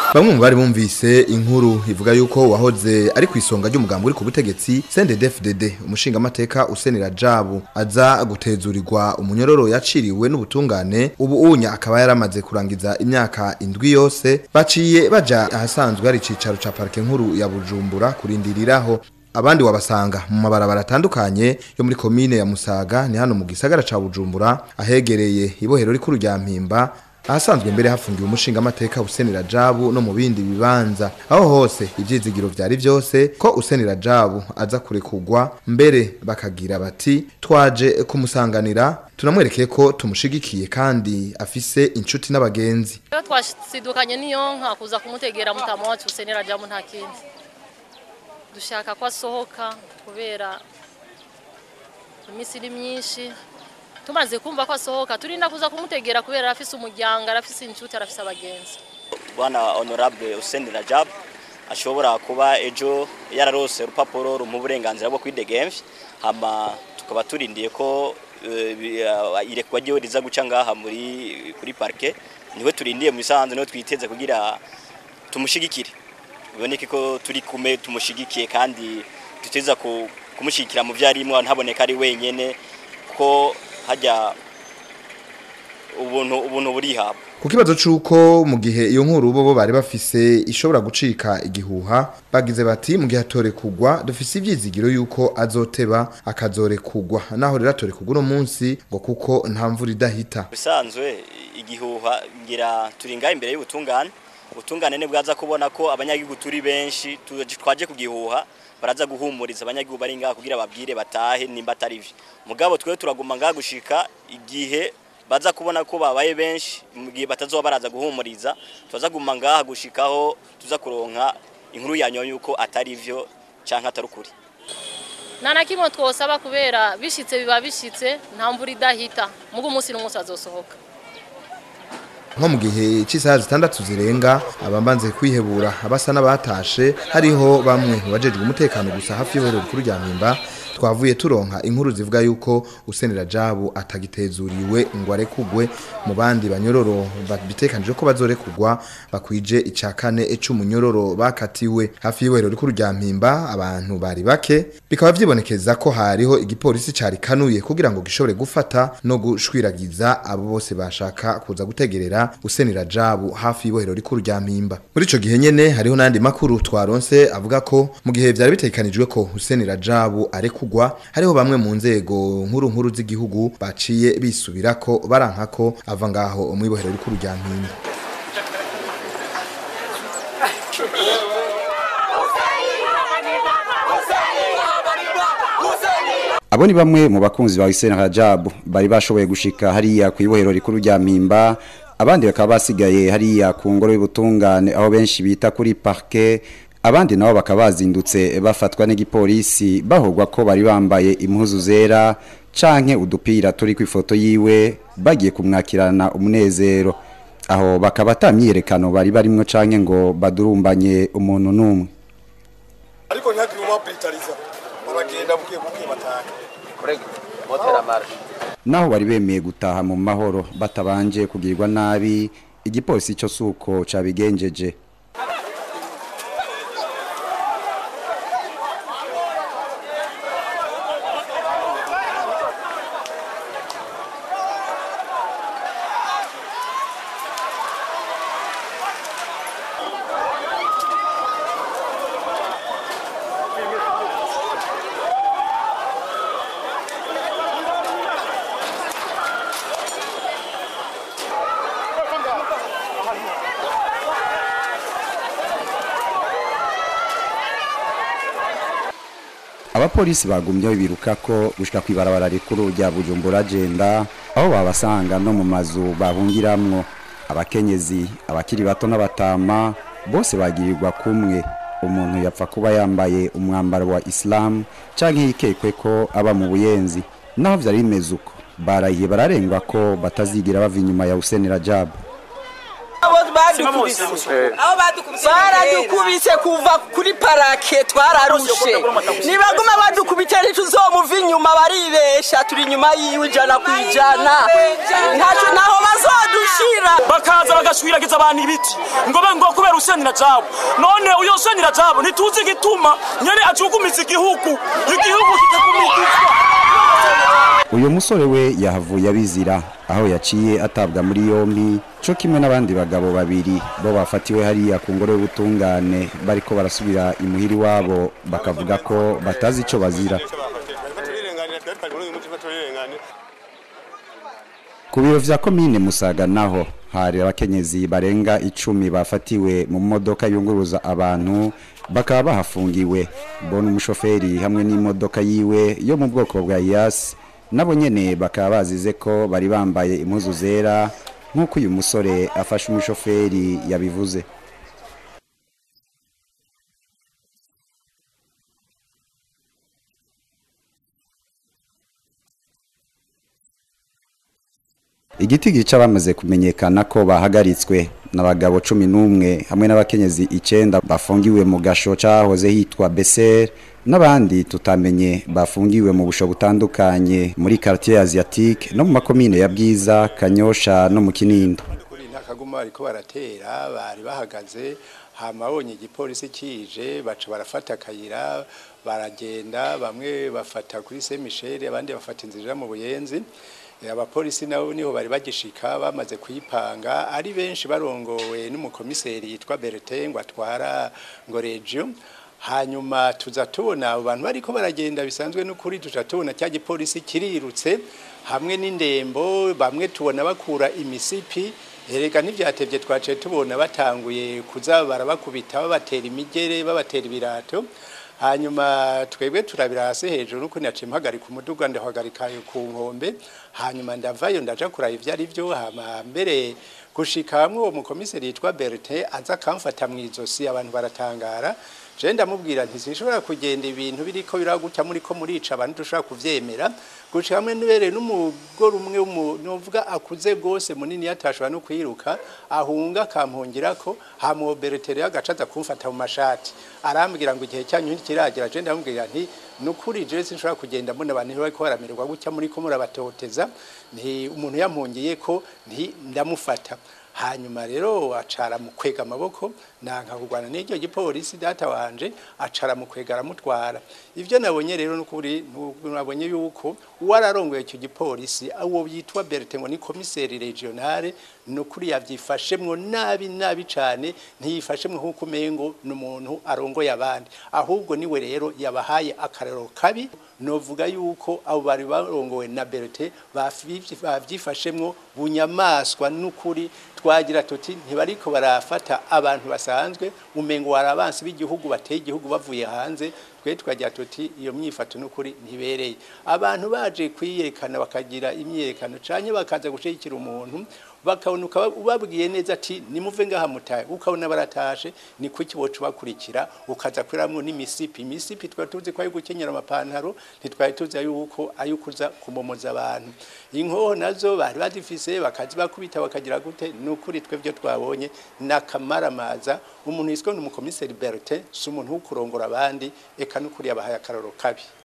bamwe mu bari bumvise inkuru ivuga yuko wahoze ari ku isonga ry'umugambi uri ku butegetsi CNDD-FDD umushingamateka usenera jabu aza gutezurirwa umunyororo yaciriwe n'ubutungane ubu unya akaba yaramaze kurangiza imyaka indwi yose baciye baja ahasanzwe hari icicaro ca parike nkuru ya Bujumbura kurindiriraho abandi wabasanga mu mabarabara atandukanye yo muri komine ya Musaga ni hano mu gisagara ca Bujumbura ahegereye ibohero rikuru rya Mpimba ahasanzwe mbere hafungiwe umushinga amateka usenera jabu no mu bindi bibanza aho hose ivyizigiro vyari vyose ko usenera jabu aza kurekugwa mbere bakagira bati twaje kumusanganira tunamwerekeye ko tumushigikiye kandi afise inshuti n'abagenzi Iyo twasidukanye niyo nka kuza kumutegera mutama wacu usenera jamu nta kindi dushaka ko asohoka kubera iminsi iri myinshi tumaze kumva ko asohoka turinda kuza kumutegera kubera arafise umuryango arafise inshuti arafise abagenzi bwana honorable Hussein Rajab ashobora kuba ejo yararose urupapuro rumuha uburenganzira bwo kwidegemvya hama tukaba turindiye ko eh, bi- ah, irekwa ryiwe riza guca ngaha muri kuri parke niwe turindiye mu bisanzwe niwe twiteze kugira tumushigikire biboneke ko turi kume tumushigikiye kandi tuteza ku- kumushigikira mu vyarimwe ntaboneka ari wenyene ko hajya ubuntu ubuntu burihabwa ku kibazo c'uko mu gihe iyo nkuru bo bo bari bafise ishobora gucika igihuha bagize bati mu gihe atore kugwa dufise ivyizigiro yuko azoteba akazore kugwa naho rero atore kugwa uno munsi ngo kuko nta mvura idahita bisanzwe igihuha ngira turi ngaho imbere y'ubutungane ubutungane ni bwaza kubona ko abanyagihugu turi benshi tu- twaje kugihuha baraza guhumuriza abanyagihugu bari ngaha kugira babwire batahe nimba atari vyo mugabo twe turaguma ngaha gushika igihe baza kubona ko babaye benshi mu gihe batazoba baraza guhumuriza tuza guma ngaha gushikaho tuza kuronka inkuru yanyu yuko atari vyo canke atari ukuri nta na kimwe twosaba kubera bishitse biba bishitse nta mvura idahita mugo umunsi n'umunsi azosohoka nko mu gihe cy'isaha zitandatu zirenga abambanze kwihebura abasa n'abatashe hariho bamwe mu bajejwe umutekano gusa hafi y'ihuriro rikuru rya mpimba twavuye turonka inkuru zivuga yuko usenera jabu atagitezuriwe ngo arekugwe mu bandi banyororo bitekanije ko bazorekugwa bakwije icya kane c'umunyororo bakatiwe hafi y'ihuriro rikuru rya mpimba abantu bari bake bikaba vyibonekeza ko hariho igipolisi cari kanuye kugira ngo gishobore gufata no gushwiragiza abo bose bashaka kuza gutegerera usenera jabu hafi y'ibohero rikuru rya mpimba muri ico gihe nyene hariho n'andi makuru twaronse avuga ko mu gihe vyari bitekanijwe ko usenera jabu arekugwa hariho bamwe mu nzego nkuru nkuru z'igihugu baciye bisubirako baranka ko ava ngaho mu ibohero rikuru rya mpimba Abo ni bamwe mu bakunzi ba Hussein Rajab bari bashoboye gushika hariya ku ibohero rikuru rya Mpimba abandi bakaba basigaye hariya ku ngoro y'ubutungane aho benshi bita kuri parquet abandi nabo bakaba bazindutse bafatwa n'igipolisi bahogwa ko bari bambaye impuzu zera canke udupira turi ku ifoto yiwe bagiye kumwakirana umunezero aho bakaba atamyiyerekano bari barimwo canke ngo badurumbanye umuntu n'umwe ariko ntihagire umwapitariza baragenda buke buke bataha naho bari bemeye gutaha mu mahoro batabanje kugirirwa nabi igipolisi cyo suko cabigenjeje abapolisi bagumyeho biruka ko gushika kwibarabara rikuru rya Bujumbura agenda aho babasanga no mu mazu bahungiramwo abakenyezi abakiri bato n'abatama bose bagirirwa kumwe umuntu yapfa kuba yambaye umwambaro wa Islam canke yikekwe ko aba mu buyenzi naho vyari bimeze uko barahiye bararengwa ko batazigira bava inyuma ya Hussein Rajab aho baradukubise kuva kuri parake twararushe nibaguma badukubita ntituzomuva inyuma baribesha turi inyuma yiwe ijana ku ijana ntacyo naho bazodushira bakaza bagashwiragiza abantu ibiti ngo be ngo kubera usenira jabo none uyo usenira jabo ntituzi igituma nyene acugumiza igihugu igihugu kikagumizwa uyu musore we yahavuye abizira aho yaciye atabwa muri yombi cyo kimwe n'abandi bagabo babiri bo bafatiwe hariya ku ngoro y'ubutungane bariko barasubira imuhiri wabo bakavuga ko batazi ico bazira ku biro vya komine musaga naho hari abakenyezi barenga icumi bafatiwe mu modoka yunguruza abantu bakaba bahafungiwe bona umushoferi hamwe n'imodoka yiwe yo mu bwoko bwa yasi nabo nyene bakaba bazize ko bari bambaye impuzu zera nk'uko uyu musore afashe umushoferi yabivuze igiti gica bamaze kumenyekana ko bahagaritswe n'abagabo cumi n'umwe hamwe n'abakenyezi icenda bafungiwe mu gasho cahoze hitwa beser n'abandi tutamenye bafungiwe mu busho butandukanye muri quartier asiatique no mu makomine ya bwiza kanyosha no mu kinindo kuri ntakaguma ariko baratera bari bahagaze hama bonye igipolisi kije baca barafata akayira baragenda bamwe bafata kuri Saint Michel abandi bafata inzira mu buyenzi abapolisi nabo niho bari bagishika bamaze kuyipanga ari benshi barongowe n'umukomiseri yitwa Bertin ngo atwara ngo regio hanyuma tuza tubona abo bantu bariko baragenda bisanzwe n'ukuri tuza tubona cya gipolisi kirirutse hamwe n'indembo bamwe tubona bakura imisipi erega ntivyatevye twaciye tubona batanguye kuza barabakubita babatera imigere babatera ibirato hanyuma twebwe turabira hasi hejuru nuko naciye mpagarika umuduga ndahagarika ku nkombe hanyuma ndavayo ndaja kuraba ivyo ari vyo hama mbere gushika hamwe uwo mukomiseri yitwa Bertin aza akamfata mu izosi abantu baratangara je ndamubwira nti sinshobora kugenda ibintu biriko biraguca muri ko murica abantu dushobora kuvyemera guca hamwe nibere n'umugore umwe novuga akuze gose munini yatashobora no kwiruka ahunga akampungirako hama Bertin agacaza kumfata mu mashati arambwira ngo igihe cyanyu ntikiragera je ndamubwira nti nukuri je sinshobora kugenda mbona abantu bariko baramererwa guca muri ko murabatoteza nti umuntu yampungiye ko nti ndamufata hanyuma rero acara mu kwega amaboko nanka kurwana n'iryo gipolisi data wanje acara mu kwega aramutwara ivyo nabonye rero nukuri nabonye yuko wararongoye icyo gipolisi uwo yitwa Bertin ngo ni komiseri regionale nukuri yavyifashemwo nabi nabi cane ntiyifashemwo nk'uko umengo n'umuntu arongoye abandi ahubwo niwe rero yabahaye akarero kabi novuga yuko abo bari barongowe na Bertin bavyifashemwo bunyamaswa n'ukuri twagira tuti ntibariko barafata abantu basanzwe umengo warabansi b'igihugu bateye igihugu bavuye hanze twe twagira tuti iyo myifato n'ukuri ntibereye abantu baje kwiyerekana bakagira imyerekano canye bakaza gushigikira umuntu bakabona ubabwiye neza ati nimuve ngaha mutaye ukabona baratashe ni kuki bocu bakurikira ukaza kwiramwo n'imisipi imisipi twari tuzi ko ari gukenyera amapantaro ntitwari tuzi yuko ari kuza kumomoza abantu inkoho nazo bari bazifise bakazi bakubita bakagira gute nukuri twebwe twabonye nakamaramaza umuntu yiswe n'umukomiseri Bertin si umuntu wo kurongora abandi eka nukuri yabahaye akaroro kabi